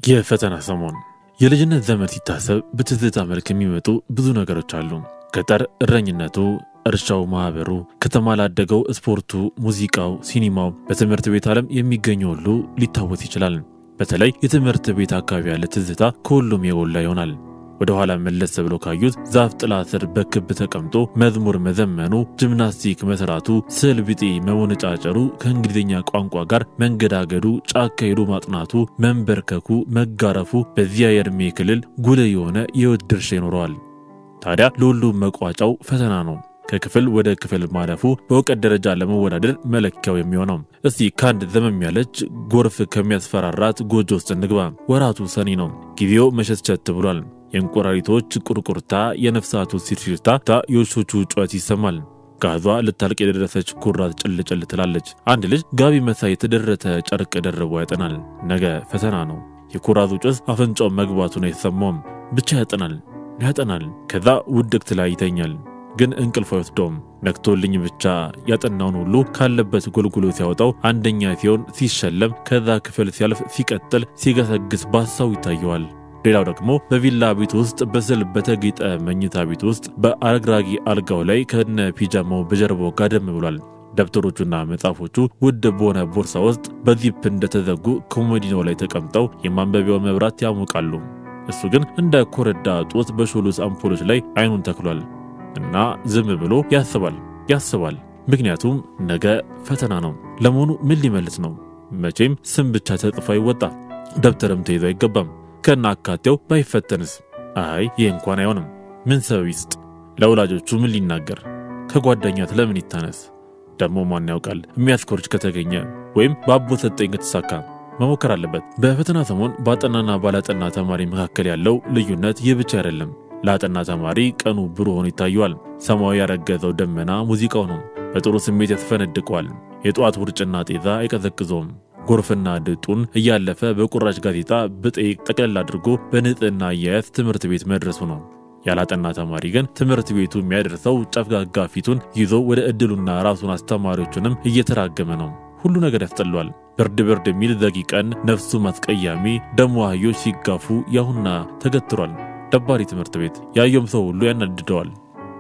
የፈተና ሰሞን የልጅነት ዘመን ሲታሰብ በትዝታ መልክ የሚመጡ ብዙ ነገሮች አሉ። ገጠር እረኝነቱ፣ እርሻው፣ ማህበሩ፣ ከተማ ላደገው ስፖርቱ፣ ሙዚቃው፣ ሲኒማው፣ በትምህርት ቤት ዓለም የሚገኘው ሁሉ ሊታወስ ይችላል። በተለይ የትምህርት ቤት አካባቢ ያለ ትዝታ ከሁሉም የጎላ ይሆናል። ወደ ኋላ መለስ ብሎ ካዩት ዛፍ ጥላ ስር በክብ ተቀምጦ መዝሙር መዘመኑ፣ ጂምናስቲክ መስራቱ፣ ስዕል ቢጤ መወነጫጨሩ፣ ከእንግሊዝኛ ቋንቋ ጋር መንገዳገዱ፣ ጫካ ሄዶ ማጥናቱ፣ መንበርከኩ፣ መጋረፉ በዚያ የዕድሜ ክልል ጉልህ የሆነ የሕይወት ድርሻ ይኖረዋል። ታዲያ ለሁሉም መቋጫው ፈተና ነው። ከክፍል ወደ ክፍል ማለፉ በእውቀት ደረጃ ለመወዳደር መለኪያው የሚሆነው። እስቲ ከአንድ ዘመም ያለች ጎርፍ ከሚያስፈራራት ጎጆ ውስጥ እንግባ። ወራቱ ሰኔ ነው። ጊዜው መሸትሸት ብሏል። የእንቁራሪቶች ቁርቁርታ፣ የነፍሳቱ ሲርሲርታ፣ የውሾቹ ጩኸት ይሰማል። ጋዟ ልታልቅ የደረሰች ኩራት ጭልጭል ትላለች። አንድ ልጅ ጋቢ መሳይ የተደረተ ጨርቅ ደርቦ ያጠናል። ነገ ፈተና ነው። የኩራዙ ጭስ አፍንጫው መግባቱ ነው የተሰማውም። ብቻ ያጠናል ያጠናል። ከዛ ውድቅት ላይ ይተኛል። ግን እንቅልፍ አይወስደውም። ነክቶልኝ ብቻ ያጠናውን ሁሉ ካለበት ጎልጉሎ ሲያወጣው አንደኛ ሲሆን ሲሸለም፣ ከዛ ክፍል ሲያልፍ፣ ሲቀጥል፣ ሲገሰግስ ባሳው ይታየዋል። ሌላው ደግሞ በቪላ ቤት ውስጥ በስዕል በተጌጠ መኝታ ቤት ውስጥ በአረግራጊ አልጋው ላይ ከነ ፒጃማው በጀርባው ጋደም ብሏል። ደብተሮቹና መጽሐፎቹ ውድ በሆነ ቦርሳ ውስጥ በዚፕ እንደተዘጉ ኮሞዲኖ ላይ ተቀምጠው የማንበቢያው መብራት ያሞቃሉ። እሱ ግን እንደ ኮረዳ ጦት በሾሉስ አምፖሎች ላይ አይኑን ተክሏል እና ዝም ብሎ ያስባል ያስባል። ምክንያቱም ነገ ፈተና ነው። ለመሆኑ ምን ሊመልስ ነው? መቼም ስም ብቻ ተጽፎ አይወጣ፣ ደብተርም ተይዞ አይገባም። ከና አካቴው ባይፈተንስ? አይ ይህ እንኳን አይሆንም። ምን ሰበብ ይስጥ? ለወላጆቹ ምን ሊናገር? ከጓደኛት ለምን ይታነስ? ደግሞ ማን ያውቃል? የሚያስኮርጅ ከተገኘ ወይም በአቦ ሰጠኝ ከተሳካ መሞከር አለበት። በፈተና ሰሞን በአጠናና ባላጠና ተማሪ መካከል ያለው ልዩነት ይህ ብቻ አይደለም። ለአጠና ተማሪ ቀኑ ብሩህ ሆኖ ይታየዋል። ሰማዩ ያረገዘው ደመና ሙዚቃው ነው። በጥሩ ስሜት ያስፈነድቀዋል። የጠዋት ውርጭና ጤዛ አይቀዘቅዘውም። ጎርፍና ድጡን እያለፈ በቁራጭ ጋዜጣ ብጤ ጠቅለል አድርጎ በንጽህና አያያዝ ትምህርት ቤት መድረሱ ነው። ያላጠና ተማሪ ግን ትምህርት ቤቱ የሚያደርሰው ጨፍጋጋ ፊቱን ይዞ ወደ ዕድሉና ራሱን አስተማሪዎቹንም እየተራገመ ነው። ሁሉ ነገር ያስጠሏል። ብርድ ብርድ የሚል ዘጊ ቀን፣ ነፍሱ ማስቀያሚ ደሞ አህዮች ሲጋፉ ያሁና ተገትሯል። ደባሪ ትምህርት ቤት ያየውም ሰው ሁሉ ያናድደዋል።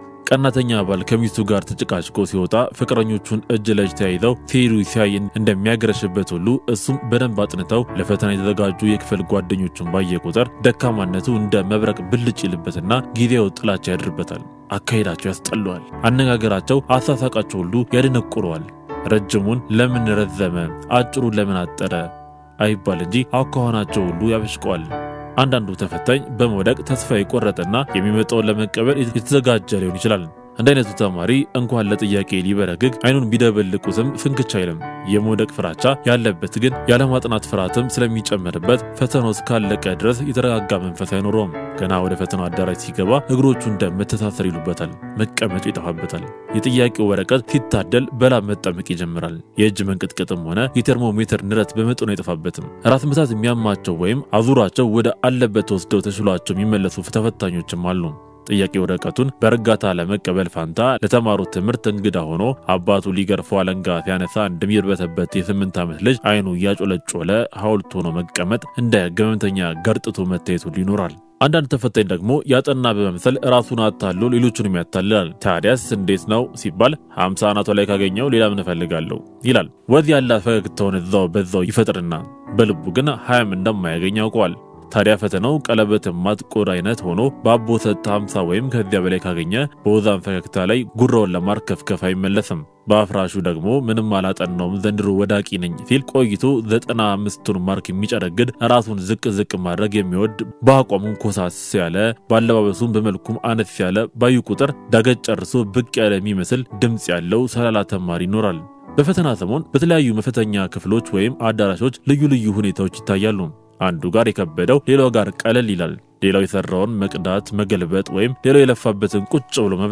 ቀናተኛ ባል ከሚስቱ ጋር ተጨቃጭቆ ሲወጣ ፍቅረኞቹን እጅ ለእጅ ተያይዘው ሲሄዱ ሲያይ እንደሚያገረሽበት ሁሉ እሱም በደንብ አጥንተው ለፈተና የተዘጋጁ የክፍል ጓደኞቹን ባየ ቁጥር ደካማነቱ እንደ መብረቅ ብልጭ ይልበትና ጊዜው ጥላቻ ያድርበታል። አካሄዳቸው ያስጠለዋል። አነጋገራቸው፣ አሳሳቃቸው ሁሉ ያደነቁረዋል። ረጅሙን ለምን ረዘመ፣ አጭሩን ለምን አጠረ አይባል እንጂ አኳኋናቸው ሁሉ ያበሽቀዋል። አንዳንዱ ተፈታኝ በመውደቅ ተስፋ የቆረጠና የሚመጣውን ለመቀበል የተዘጋጀ ሊሆን ይችላል። እንደ አይነቱ ተማሪ እንኳን ለጥያቄ ሊበረግግ አይኑን ቢደበልቁትም ፍንክች አይልም። የመውደቅ ፍራቻ ያለበት ግን ያለማጥናት ፍርሃትም ስለሚጨመርበት ፈተናው እስካለቀ ድረስ የተረጋጋ መንፈስ አይኖረውም። ገና ወደ ፈተናው አዳራሽ ሲገባ እግሮቹ እንደ መተሳሰር ይሉበታል። መቀመጫ ይጠፋበታል። የጥያቄው ወረቀት ሲታደል በላብ መጠመቅ ይጀምራል። የእጅ መንቅጥቀጥም ሆነ የቴርሞሜትር ንረት በመጠኑ አይጠፋበትም። ራስ ምታት የሚያማቸው ወይም አዙራቸው ወደ አለበት ወስደው ተሽሏቸው የሚመለሱ ተፈታኞችም አሉ። ጥያቄ ወረቀቱን በእርጋታ ለመቀበል ፋንታ ለተማሩት ትምህርት እንግዳ ሆኖ አባቱ ሊገርፈው አለንጋ ሲያነሳ እንደሚርበተበት የስምንት ዓመት ልጅ አይኑ እያጮለጮለ ሐውልት ሆኖ መቀመጥ እንደ ገመምተኛ ገርጥቶ መታየት ሁሉ ይኖራል። አንዳንድ ተፈታኝ ደግሞ ያጠና በመምሰል ራሱን አታሎ ሌሎቹንም ያታልላል። ታዲያስ እንዴት ነው ሲባል ሀምሳ አናቷ ላይ ካገኘው ሌላ ምን እፈልጋለሁ ይላል። ወዝ ያላት ፈገግታውን እዛው በዛው ይፈጥርና በልቡ ግን ሀያም እንደማያገኝ ያውቀዋል። ታዲያ ፈተናው ቀለበት የማትቆድ አይነት ሆኖ በአቦ ሰጥ 50 ወይም ከዚያ በላይ ካገኘ በወዛን ፈገግታ ላይ ጉራውን ለማርከፍከፍ አይመለስም። በአፍራሹ ደግሞ ምንም አላጠናውም ዘንድሮ ወዳቂ ነኝ ሲል ቆይቶ ዘጠና አምስቱን ማርክ የሚጨረግድ ራሱን ዝቅ ዝቅ ማድረግ የሚወድ በአቋሙም ኮሳስ ያለ በአለባበሱም በመልኩም አነስ ያለ ባዩ ቁጥር ዳገት ጨርሶ ብቅ ያለ የሚመስል ድምፅ ያለው ሰላላ ተማሪ ይኖራል። በፈተና ሰሞን በተለያዩ መፈተኛ ክፍሎች ወይም አዳራሾች ልዩ ልዩ ሁኔታዎች ይታያሉ። አንዱ ጋር የከበደው ሌላው ጋር ቀለል ይላል። ሌላው የሰራውን መቅዳት፣ መገልበጥ ወይም ሌላው የለፋበትን ቁጭ ብሎ መብላት።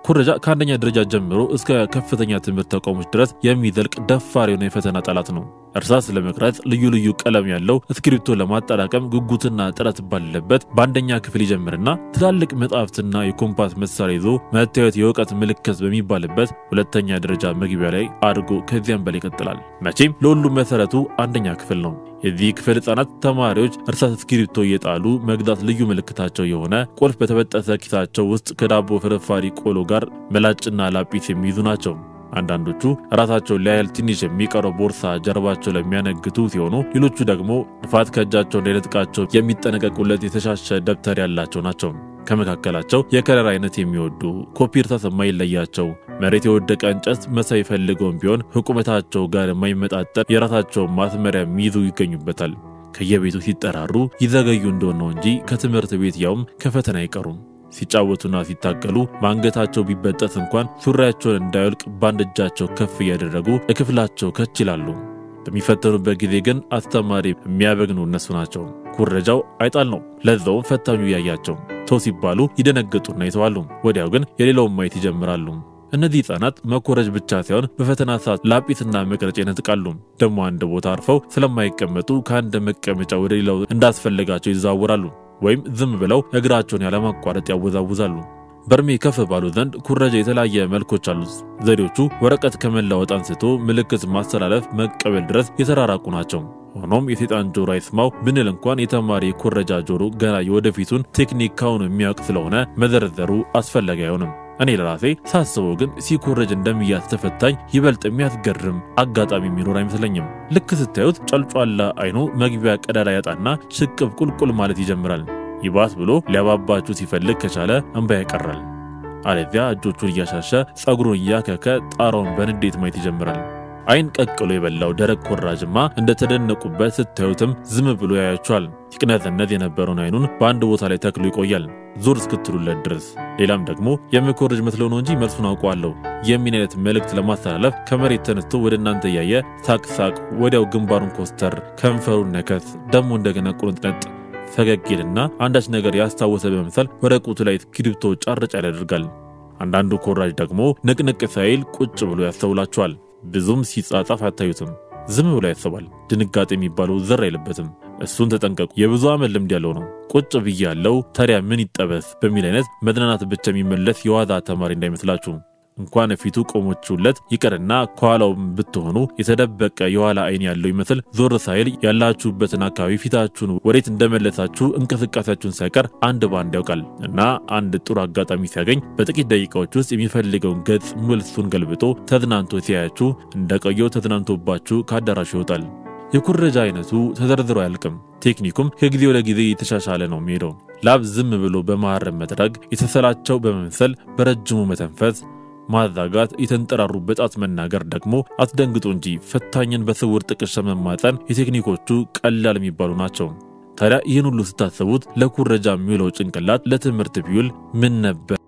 ኩረጃ ከአንደኛ ደረጃ ጀምሮ እስከ ከፍተኛ ትምህርት ተቋሞች ድረስ የሚዘልቅ ደፋር የሆነ የፈተና ጠላት ነው። እርሳስ ለመቅረጽ ልዩ ልዩ ቀለም ያለው እስክሪብቶ ለማጠራቀም ጉጉትና ጥረት ባለበት በአንደኛ ክፍል ይጀምርና ትላልቅ መጽሐፍትና የኮምፓስ መሳሪያ ይዞ መታየት የእውቀት ምልክት በሚባልበት ሁለተኛ ደረጃ መግቢያ ላይ አድርጎ ከዚያም በላይ ይቀጥላል። መቼም ለሁሉም መሰረቱ አንደኛ ክፍል ነው። የዚህ ክፍል ህጻናት ተማሪዎች እርሳስ እስክሪብቶ እየጣሉ መግዛት ልዩ ምልክታቸው የሆነ ቁልፍ በተበጠሰ ኪሳቸው ውስጥ ከዳቦ ፍርፋሪ ቆሎ ጋር መላጭና ላጲስ የሚይዙ ናቸው። አንዳንዶቹ ራሳቸውን ሊያህል ትንሽ የሚቀረው ቦርሳ ጀርባቸው ለሚያነግቱ ሲሆኑ፣ ሌሎቹ ደግሞ ንፋት ከእጃቸው እንዳይነጥቃቸው የሚጠነቀቁለት የተሻሸ ደብተር ያላቸው ናቸው። ከመካከላቸው የከለር አይነት የሚወዱ ኮፒ እርሳስ የማይለያቸው መሬት የወደቀ እንጨት መሳይ ፈልገውም ቢሆን ከቁመታቸው ጋር የማይመጣጠን የራሳቸውን ማስመሪያ የሚይዙ ይገኙበታል። ከየቤቱ ሲጠራሩ ይዘገዩ እንደሆነ ነው እንጂ ከትምህርት ቤት ያውም ከፈተና አይቀሩም። ሲጫወቱና ሲታገሉ በአንገታቸው ቢበጠስ እንኳን ሱሪያቸውን እንዳይወልቅ በአንድ እጃቸው ከፍ እያደረጉ እክፍላቸው ከች ይላሉ። በሚፈተኑበት ጊዜ ግን አስተማሪ የሚያበግኑ እነሱ ናቸው። ኩረጃው አይጣል ነው። ለዛውም ፈታኙ እያያቸው ተው ሲባሉ ይደነግጡና ይተዋሉ። ወዲያው ግን የሌላውን ማየት ይጀምራሉ። እነዚህ ህጻናት መኮረጅ ብቻ ሳይሆን በፈተና ሰዓት ላጲስና መቅረጫ ይነጥቃሉ። ደግሞ አንድ ቦታ አርፈው ስለማይቀመጡ ከአንድ መቀመጫ ወደ ሌላው እንዳስፈለጋቸው ይዘዋወራሉ። ወይም ዝም ብለው እግራቸውን ያለማቋረጥ ያወዛውዛሉ። በእድሜ ከፍ ባሉ ዘንድ ኩረጃ የተለያየ መልኮች አሉት። ዘዴዎቹ ወረቀት ከመለወጥ አንስቶ ምልክት ማስተላለፍ፣ መቀበል ድረስ የተራራቁ ናቸው። ሆኖም የሴጣን ጆሮ አይስማው ብንል እንኳን የተማሪ ኩረጃ ጆሮ ገና የወደፊቱን ቴክኒክ ካሁኑ የሚያውቅ ስለሆነ መዘርዘሩ አስፈላጊ አይሆንም። እኔ ለራሴ ሳስበው ግን ሲኮረጅ እንደሚያዝ ተፈታኝ ይበልጥ የሚያስገርም አጋጣሚ የሚኖር አይመስለኝም። ልክ ስታዩት ጨልጯላ አይኑ መግቢያ ቀዳዳ ያጣና ሽቅብ ቁልቁል ማለት ይጀምራል። ይባስ ብሎ ሊያባባችሁ ሲፈልግ ከቻለ እንባ ያቀራል። አለዚያ እጆቹን እያሻሸ ጸጉሩን እያከከ ጣራውን በንዴት ማየት ይጀምራል። አይን ቀቅሎ የበላው ደረቅ ኮራጅማ እንደተደነቁበት ስታዩትም ዝም ብሎ ያያችኋል። ሲቅነዘነዝ የነበረውን አይኑን በአንድ ቦታ ላይ ተክሎ ይቆያል ዞር እስክትሉለት ድረስ። ሌላም ደግሞ የምኮርጅ መስለው ነው እንጂ መልሱን አውቀዋለሁ የሚን አይነት መልእክት ለማስተላለፍ ከመሬት ተነስቶ ወደ እናንተ እያየ ሳቅ ሳቅ፣ ወዲያው ግንባሩን ኮስተር፣ ከንፈሩን ነከስ፣ ደግሞ እንደገና ቁርጥነጥ ፈገግ ይልና አንዳች ነገር ያስታወሰ በመምሰል ወረቀቱ ላይ እስክሪብቶ ጫር ጫር ያደርጋል። አንዳንዱ ኮራጅ ደግሞ ንቅንቅ ሳይል ቁጭ ብሎ ያስተውላችኋል። ብዙም ሲጻጻፍ አታዩትም። ዝም ብሎ ያስባል። ድንጋጤ የሚባለው ዘር አይለበትም። እሱን ተጠንቀቁ። የብዙ ዓመት ልምድ ያለው ነው። ቁጭ ብዬ ያለው ታዲያ ምን ይጠበስ በሚል አይነት መዝናናት ብቻ የሚመለስ የዋዛ ተማሪ እንዳይመስላችሁ። እንኳን ፊቱ ቆሞችሁለት ይቅርና ከኋላውም ብትሆኑ የተደበቀ የኋላ አይን ያለው ይመስል ዞር ሳይል ያላችሁበትን አካባቢ ፊታችሁን ወዴት እንደመለሳችሁ እንቅስቃሴያችሁን ሳይቀር አንድ ባንድ ያውቃል እና አንድ ጥሩ አጋጣሚ ሲያገኝ በጥቂት ደቂቃዎች ውስጥ የሚፈልገውን ገጽ መልሱን ገልብጦ ተዝናንቶ ሲያያችሁ እንደቆየው ተዝናንቶባችሁ ከአዳራሹ ይወጣል። የኩረጃ አይነቱ ተዘርዝሮ አያልቅም። ቴክኒኩም ከጊዜ ወደ ጊዜ የተሻሻለ ነው የሚሄደው። ላብ ዝም ብሎ በመሐረም መጥረግ፣ የተሰላቸው በመምሰል በረጅሙ መተንፈስ ማዛጋት የተንጠራሩ በጣት መናገር ደግሞ አስደንግጦ እንጂ ፈታኝን በስውር ጥቅሻ መማፀን የቴክኒኮቹ ቀላል የሚባሉ ናቸው። ታዲያ ይህን ሁሉ ስታስቡት ለኩረጃ የሚውለው ጭንቅላት ለትምህርት ቢውል ምን ነበር?